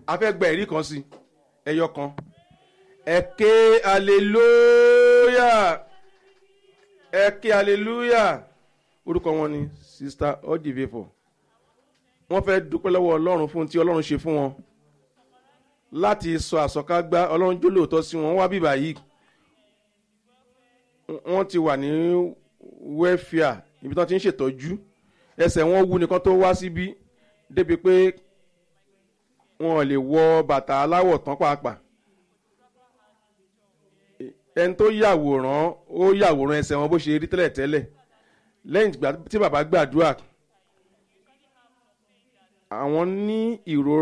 a fẹ́ gba ẹ̀rí kan sí ẹyọ kan ẹ ké hallelujah ẹ ké hallelujah orúkọ wọn ni sista ọdìvẹfọ wọ́n fẹ́ dúpẹ́ lọ́wọ́ ọlọ́run fún tí ọlọ́run ṣe fún wọn láti sọ àsọkágbá ọlọ́run jó lóòótọ́ sí wọn wá bíbá yìí wọ́n ti wà ní wẹ́fíà ibi tí wọ́n ti ń ṣètọ́jú ẹsẹ̀ wọn wú nìkan tó wá síbí débi pé wọn ò lè wọ bàtà aláwọ̀ tán pàápàá ẹni tó yàwòrán ó yàwòrán ẹsẹ̀ wọn bó ṣe rí tẹ́lẹ̀ tẹ́lẹ̀ lẹ́yìn tí bàbá gbàdúrà àwọn ní ìrora.